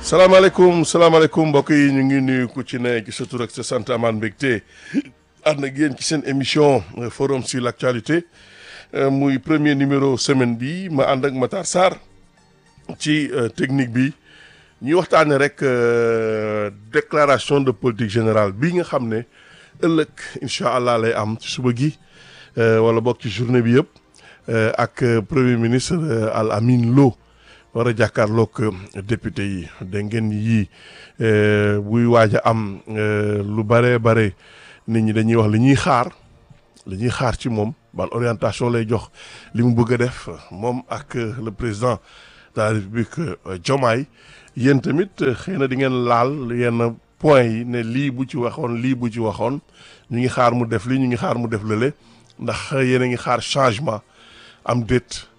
salaamaaleykum salaamaaleykum mbokk yi ñu ngi nuyu ku ci ne ci sa tur ak sa sant amaan mbégte ànd ak yéen ci seen émission forum sur l' actualité muy premier numéro semaine bi ma ànd ak Matar Sarr ci technique bi ñuy waxtaane rek déclaration de politique générale bi nga xam ne ëllëg incha allah lay am ci suba gi wala bokk ci journée bi yëpp ak premier ministre Al Amin Lo war a jàkkaarloog député yi dégg ngeen yii buy waaj a am lu bare bare nit ñi dañuy wax li ñuy xaar li ñuy xaar ci moom ban orientation lay jox li mu bëgg a def moom ak le président de la république Diomaye yéen tamit xëy na di ngeen laal yenn point yi ne lii bu ci waxoon lii bu ci waxoon ñu ngi xaar mu def lii ñu ngi xaar mu def lële ndax yéen a ngi xaar changement am déet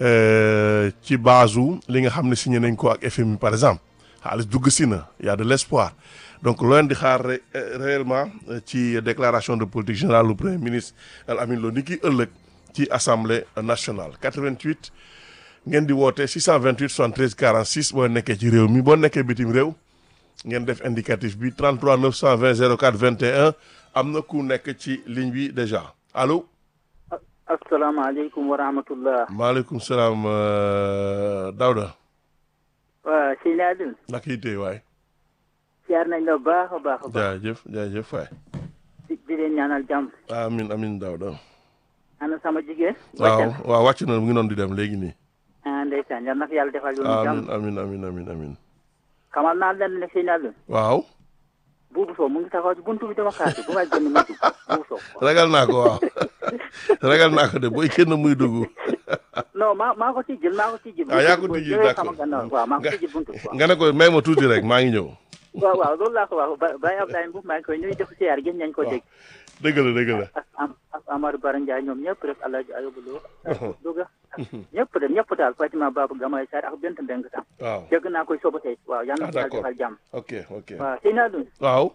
ci base li nga xam ne signé nañ ko ak FMI par exemple xaalis dugg si na y a de l' espoir donc loo leen di xaar réellement ci déclaration de politique générale du premier ministre Al Amin Lo ni ki ëllëg ci assemblée nationale 88 ngeen di woote 628 73 46 boo nekkee ci réew mi boo nekkee bitim réew ngeen def indicatif bi 33 920 04 21 am na ku nekk ci ligne bi déjà allo. asalaamaaleykum wa rahmatullah. maaleykum salaam Daouda. waaw sëñ Adil. naka yi tey waay. siyaar nañ la baax a baax a baax. jaajëf jaajëf waay. di di leen ñaanal jàmm. amin amin Daouda. ana sama jigéen. waaw waaw wàcc na mu ngi noonu di dem léegi nii. ah ndeysaan yal na ko yàlla defal yoonu jàmm. amin amin amin amin xamal naa leen ne sëñ Adil. waaw. buubu soo mu ngi taxaw ci buntu bi dama xaati bu may génn muy dugg buubu soo. ragal naa ko waaw ragal naa ko de booy kenn muy dugg. non maa maa ko tijjil maa ko tijjil. ah yaa ko tijjil d' accord waaw maa ko tijjil buntu bi. nga ne ko may ma tuuti rek maa ngi ñëw. waaw waaw loolu laa ko wax ba Baye Abdoulaye Mbow maa ngi koy nuyu def siyaar gis nañ ko dégg. dëgg la dëgg la. ak ak Amadou Bara Ndiaye ñoom ñëpp rek El Hadj Ayobou Lo. Louga ñëpp de ñëpp daal Fatima Babou Gamay Sarr ak Bent Mbeng tam. waaw dégg naa koy soba tey waaw yal na ah ko yàlla d'accord defal jàmm. ok ok waaw sëñ Adou waaw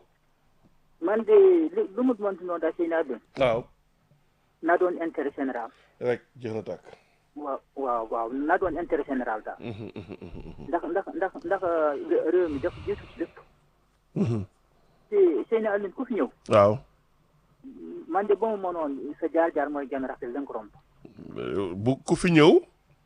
man de lu lu mu mënti noonu daal sëñ Adou waaw na doon intérêt général. rek jeex na tàkk. waaw waaw waaw na doon intérêt général daal. Mhm, mhm, mhm, ndax ndax ndax ndax réew mi dafa jiitu ci lépp. mhm. te sëñ Adou ku fi ñëw. waaw man de ba mu mënoon sa jaar-jaar mooy gën a rafet la nga romb. bu ku fi ñëw.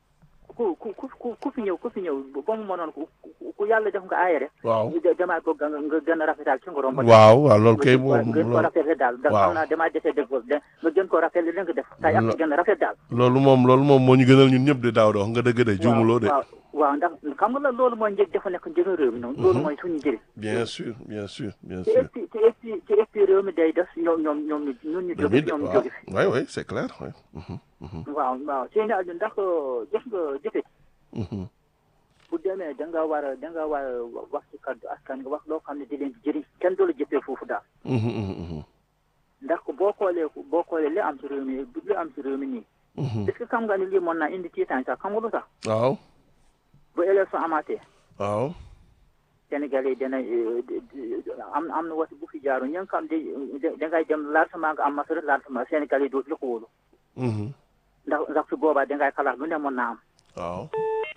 ku ku ku ku fi ñëw ku fi ñëw ba mu mënoon ku ku yàlla def nga aaye rek. waaw ñu demaat ko nga nga gën a rafetal ci nga romb. waaw waaw loolu kay moom nga gën ko loolu rafetal daal. ndax waaw. xam naa damaa dese dëgg boobu de nga gën ko rafetlu li nga def. tay ak gën a rafet daal. loolu moom loolu moom moo ñu gënal ñun ñëpp de daaw de wax nga dëgg de juumuloo de. waaw waaw ndax xam nga la loolu mooy njëg dafa nekk njëgu réew mi noonu. loolu mooy suñu njëriñ. bien sûr bien sûr bien te sûr. et puis te et puis te et puis réew mi day def ñoom ñoom ñoom ñu ñun ñu jóge fi ñoom ñu waaw jóge fi. oui oui c'est clair oui. Mhm, mhm, waaw waaw seen àll ndax jëf nga jëfe mhm. bu demee da nga war a da nga war a wax ci kaddu askan nga wax loo xam ne di leen di jëriñ kenn du la jëfee foofu daal. Mhm, mhm, mhm. ndax boo xoolee boo xoolee li am ci réew mi li am ci réew mi nii. Mhm. est-ce que xam nga ni lii mën naa indi tiitaan sax xam nga lu tax waaw bu élection amaatee waaw Sénégalais yi dina euh, di- di- am am na waxtu bu fi jaaru ñi nga xam ne da ngay dem largement nga am masara largement Sénégalais yi dootu la ko wóolu Mhm. ndax ndax su boobaa da ngay xalaat lu ne mën naa am waaw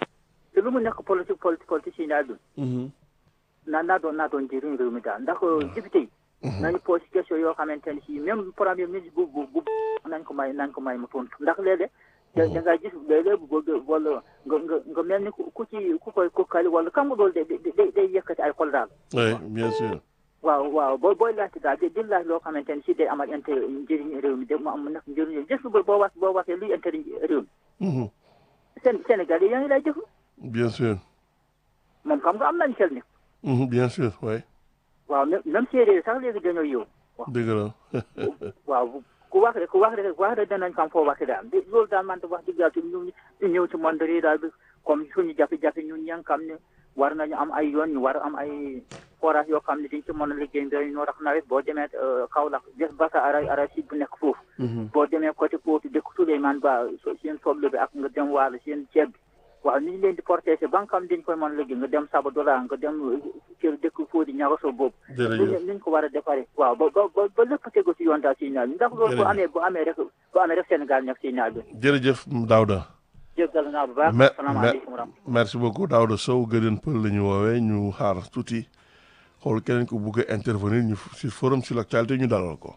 te lu mu nekk politique politique politique yi naa dun Mhm. naa naa doon naa doon njëriñ réew mi daal ndax député yi nañu posé question yoo xamante ne si même premier ministre bu bu bu nañ ko may nañ ko may mu tontu ndax léeg-léeg da da ngay gis léeg-léeg bu bëgg wala nga nga nga mel ni ku ku ci ku koy kokkali wala xam nga loolu day day day yëkkati ay xol daal oui bien sûr waaw waaw boo booy laajte daal di di laaj loo xamante ne si day amal intérêt njëriñ réew mi de mu am nekk njëriñ gis nga boo wax boo waxee luy intérêt réew mi Mhm. Sén Sénégal yi yaa ngi lay déglu bien sûr moom xam nga am nañ xel ni Mhm, bien sûr oui waaw même même séeréer sax léegi dañoo yow dëgg la waaw ku wax rek ku wax rek wax rek danañ xam foo waxee daal di loolu daal man de wax dëgg yàlla ci ñu ñu ñëw ci monde yi daal bi comme suñu jafe-jafe ñun ña nga xam ne war nañu am ay yoon ñu war a am ay forage yoo xam ne diñ ci mën a liggéey mbéy ñoo tax nawet boo demee Kaolack des basa ara ara si bu nekk foofu Mhm. boo demee côté Potou dëkk Souleymane Ba so- seen soble bi ak nga dem waalo seen ceeb bi waaw ni ñu leen di protéger ba nga xam diñ koy mën a liggéey nga dem Sabadola nga dem kër dëkk Fodi ñagaso boobu jërëjëf ni ñu ko war a defaree waaw ba ba ba ba lépp tegu ci yoon daal si naaj bi ndax loolu bu Jërëjëf. amee bu amee rek bu amee rek Sénégal nekk si naaj bi jërëjëf Daouda jéggal naa bu baax. Me- asalaamaaleykum wa rahmatulah. merci beaucoup Daouda Sow gëdën pël la ñu woowee ñu xaar tuuti xool keneen ko bugg a intervenir ñu si forum sur l'actualité ñu dalal ko.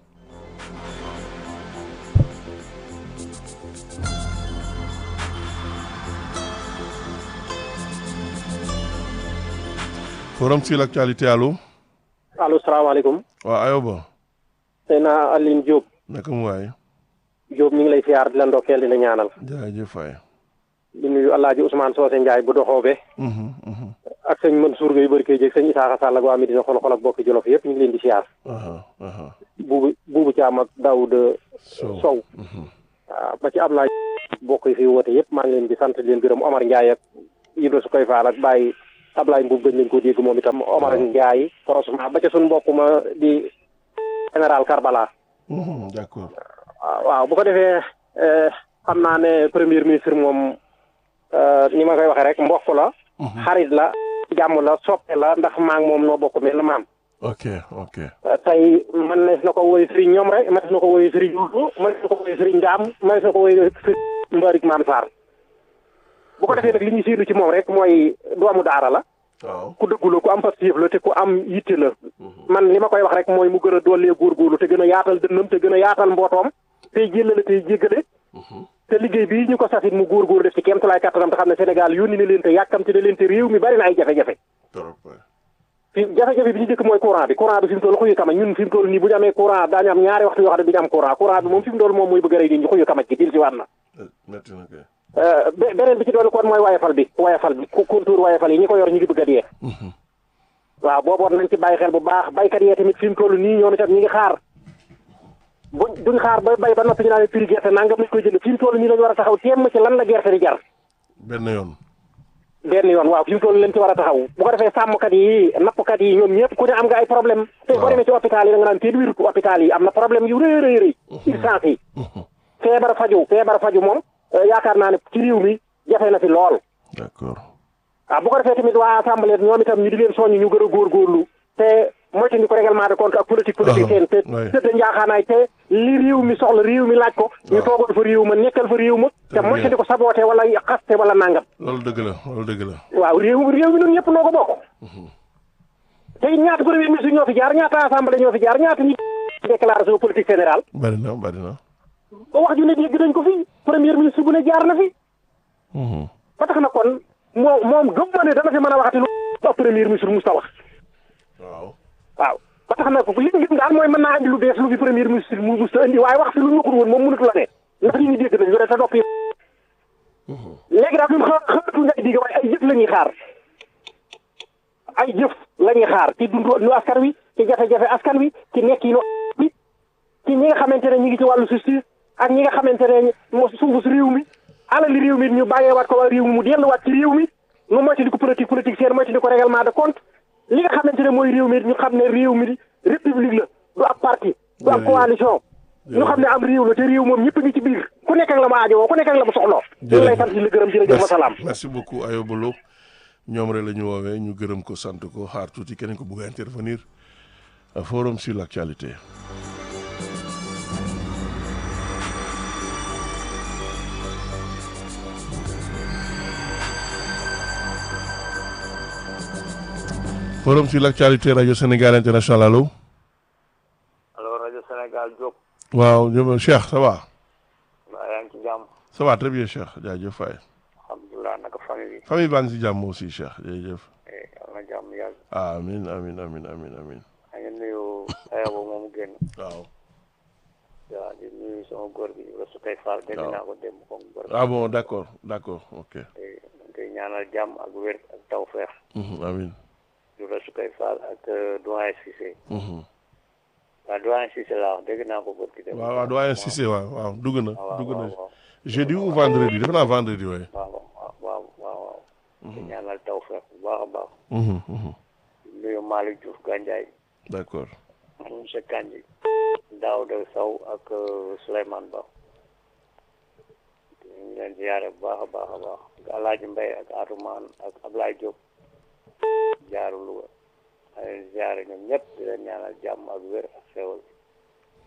forum sur l'actualité allo allo salaamaaleykum waaw ayoba tey naa Aline Diop naka mu waay Diop ñu ngi lay siyaar di la ndokkeel di la ñaanal jaajëf Faye. di nuyu Alaaji Ousmane Socé Ndiaye bu doxoobe Mhm, mhm. ak sëñ Mansour Gueye barke jéeg sëñ Isaaxa Sall ak waa Medina xol xol ak bokki Jolof yëpp ñu ngi leen di siyaar aha aha buubu buubu Caam ak Daouda Sow Sow Mhm. waaw ba ci Ablaye bokk yi fi woote yëpp maa ngi leen di sant di leen gërëm Omar Ndiaye ak Ibra su koy faal ak Baye Ablaye Mbuub gëj nañ koo dégg moom itam Omar Ndiaye franchement ba ca suñu mbokk ma di général Karbala Mhm, d'accord waaw waaw bu ko defee eh, xam naa ne premier ministre moom eh, ni ma koy waxee rek mbokk la xarit la jàmm la soppe la ndax maa ngi moom noo bokk mel na maam ok ok Eh, tey man nees na ko woy sëriñ ñoom rek man na ko woy sëriñ Yuusu man na ko woy sëriñ Ndaam man na ko woy sëriñ Mbaarik Maam Sarr bu ko defee nag li ñu séenu ci moom rek mooy doomu daara la waaw ku dëggu la ku am pastéef la te ku am yitte la man li ma koy wax rek mooy mu gën a dollee góorgóorlu te gën a yaatal dënnam te gën a yaatal mbootoom tey jëllale tey jéggale te liggéey bii ñu ko safit mu góorgóor def ci kéemtulaay kattanam te xam ne Sénégal yónni na leen te yàkkamti na leen te réew mi bari na ay jafe-jafe trop waay. fi jafe-jafe bi ñu jëkk mooy courant bi courant bi fi mu toll xuyu kamaj ñun fi mu toll nii bu ñu amee courant daañu am ñaari waxtu yoo xam ne du ñu am courant courant bi moom fi mu toll moom mooy bëgg a rey nit ñi xuyu kamaj gi dil si waat na Eh, metti na kay Euh, be- beneen bi ci doon kon mooy wayafal bi wayafal bi ku contour wayafal yi ñi ko yor ñu ngi bëgg a dee waaw booboon nañ ci bàyyi xel bu baax baykat yee tamit fi mu toll nii ñoom itam ñi ngi xaar buñ duñ xaar ba bay ba noppi ñu naan prix gerte nangam lañ koy jënd fi mu toll nii lañu war a taxaw temm ci lan la gerte di jar benn yoon benn yoon waaw fi mu toll leen ci war a taxaw bu ko defee sàmmkat yi nappkat yi ñoom ñëpp ku ne am nga ay problème te boo demee ci hôpital yi da nga naan téen wérut hôpital yi am na problème yu rëy rëy rëy urgence yi feebar faju feebar faju moom euh, yaakaar naa ne ci réew mi jafe na fi lool d'accord waaw bu ko defee tamit waa assemblée ñoom itam ñu di leen soññ ñu gën a góorgóorlu te moytu ni ko règlement de compte ak politique politicienne te ouais. tëdd njaaxaanaay te li réew mi soxla réew mi laaj ko ñu waaw. toogal fa réew ma nekkal fa réew ma te Très bien. moytu di ko saboote wala xaste wala nangam loolu dëgg la loolu dëgg la waaw réew réew mi ñun ñëpp noo ko bokk te it ñaata premier ministre ñoo fi jaar ñaata assemblée ñoo fi jaar ñaata ñi déclaration politique générale bari na bari na ba wax ju ne dégg nañ ko fi premier ministre bu ne jaar na fi Mhm. ba tax na kon moom moom gëm ma ne dana fi mën a waxati lu ab premier ministre musta wax waaw waaw ba tax na li ñu gis daal mooy mën naa andi lu bees lu fi premier ministre mu musta andi waaye wax fi lu ñu waxul woon moom mënatu la ne ndax nit ñi dégg nañ lu ne te noppi léegi daal ñun xa- xaaratuñ ay digg waaye ay jëf la ñuy xaar ay jëf la ñuy xaar ci dundu nu askan wi ci jafe-jafe askan wi ci nekk yi bi ci ñi nga xamante ne ñi ngi ci wàllu justice ak ñi nga xamante ne moo sunguf réew mi alali réew mi ñu bàyyeewaat ko waa réew mi mu delluwaat ci réew mi nu moytu di ko politique politique seen moytu di ko règlement de compte li nga xamante ne mooy réew mi ñu xam ne réew mi république la du ab parti du ab Jërëjëf. coalition ñu xam ne am réew la te réew moom ñëpp ngi ci biir ku nekk ak la ma aajowoo ku nekk ak la ma soxloo ñu ngi lay sant di la gërëm jërëjëf wa salaam merci merci beaucoup Ayoba Lo ñoom rek la ñu woowee ñu gërëm ko sant ko xaar tuuti keneen ko bëgg a intervenir Euh, forum sur l'actualité forum sur l'actualité radio Sénégal international allo alors rajo Sénégal Diop waaw ñoom Cheikh ça va waa yaa ngi ci jàmm ça va très bien Cheikh jaajëf Faye alhamdulilah naka famille bi famille baa ngi si jàmm aussi Cheikh jërëjëf eh yal na jàmm yàgg amin amin amin amin amin maa ngi nuyu ayaba moomu génn waaw waaw di nuyu sama góor gi Rasu Kay Fall dégg waaw. naa ko démb comme góor ah bon d'accord d'accord ok te dañ koy ñaanal jàmm ak wér ak tawfeex Mhm, amin du Rasu Kay Fall ak euh, doyen Cissé Mhm. waaw doyen Cissé laa wax dégg naa ko góor gi démb waaw waaw doyen Cissé waaw waaw dugg na waaw dugg waaw na waaw jeudi ou vendredi defe naa vendredi waaye waaw waaw waaw waaw waaw di ñaanal tawfeex bu baax a baax Mhm, mhm. di nuyu Malick Diouf Gandiaye d'accord monsieur Kandji Daouda Sow ak euh, Souleymane Ba ñu ngi leen ziyaare bu baax a baax a baax ak Alaaji Mbay ak Atoumane ak Ablaye Diop jaaru Louga ma leen ziyaare ñoom ñëpp di leen ñaanal jàmm ak wér ak xéwal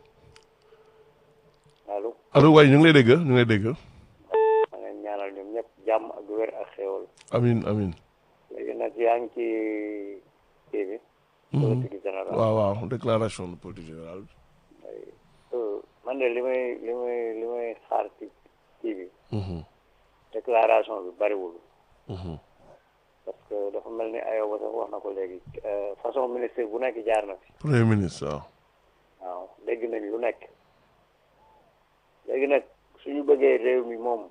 allo allo waaye ñu ngi lay dégg ñu ngi lay dégg ma leen ñaanal ñoom ñëpp jàmm ak wér ak xéwal amin amin léegi nag yaa ngi ci kii bi politique générale waaw waaw déclaration de politique générale bi Euh, man de li may li may li may xaar ci kii bi Mhm, déclaration bi bariwul mhm. parce que dafa mel ni Ayoba sax wax na ko léegi euh, façon ministre bu nekk jaar na fi premier ministre waaw waaw dégg nañ lu nekk léegi nag suñu bëggee réew mi moom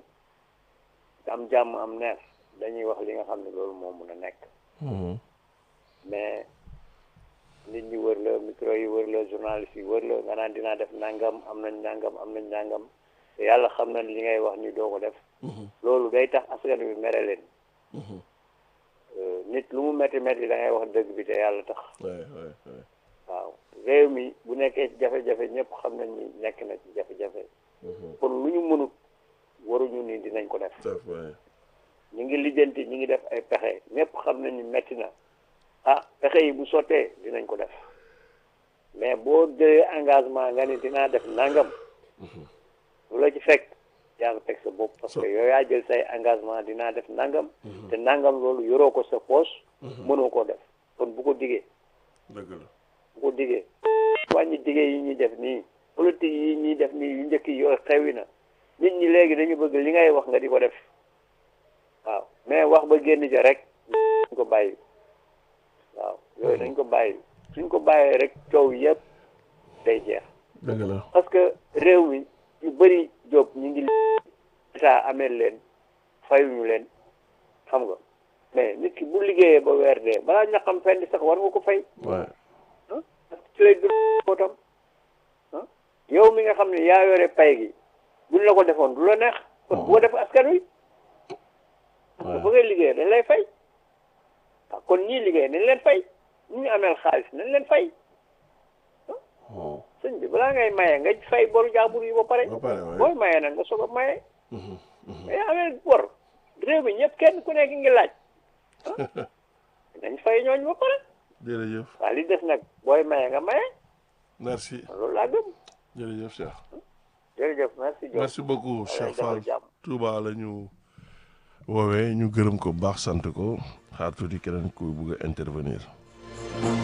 am jàmm am neex dañuy wax li nga xam ne loolu moo mun a nekk Mhm, mais nit ñi wër la micro yi wër la journaliste yi wër la nga naan dinaa def nangam am nañ nangam am nañ nangam te yàlla xam na li ngay wax ni doo ko def mhm, loolu day tax askan wi mere leen mhm. Euh, nit lu mu metti metti da ngay wax dëgg bi te yàlla tax Ouais, ouais, ouais. waaw réew mi bu nekkee ci jafe-jafe ñëpp xam nañ ni nekk na ci jafe-jafe Mhm. kon lu ñu mënut waruñu ni dinañ ko def Def, ouais. ñu ngi lijjanti ñu ngi def ay pexe ñëpp xam nañ ni metti na ah pexe yi bu sottee dinañ ko def mais boo jëlee engagement nga ni dinaa def nangam lu la ci fekk yaa ngi teg sa bopp parce So- que yow yaa jël say engagement dinaa def nangam te nangam loolu yoroo ko sa poche mënoo koo def kon bu ko digee dëgg la bu ko digee wàññi digee yi ñuy def nii politique yi ñuy def nii yu njëkk yi yooyu xewi na nit ñi léegi dañu bëgg li ngay wax nga di ko def waaw mais wax ba génn ja rek dañ ko bàyyi waaw yooyu dañ ko bàyyi suñ ko bàyyee rek coow yëpp day jeex dëgg la parce que réew mi yu bëri job ñu ngi état amee leen fayuñu leen xam nga mais nit ki bu liggéeyee ba weer dee balaa ñaqam fenn sax war nga ko fay ouais. ah parce que ci lay dund bootam ah yow mi nga xam ne yaa yore pay gi buñ la ko defoon du la neex kon boo def askan wi parce que ba ngay liggéey dañ lay fay ah kon ñii liggéey nañ leen fay ñi ñu ameel xaalis nañ leen fay Mhm, sëñ bi balaa ngay maye nga fay boru jaambur yi ba pare Ba pare, waaye. booy maye nag nga soog a maye mhm, mhm. mais ameel bor réew mi ñëpp kenn ku nekk ngi laaj ah nañ fay ñooñ ba pare jërëjëf waaw li des nag booy maye nga maye merci loolu laa gëm jërëjëf Cheikh jërëjëf merci Diop merci beaucoup Cheikh Fall jàmm Touba la ñu woowee ñu gërëm ko bu baax sant ko xaar tuuti keneen ku bugg a intervenir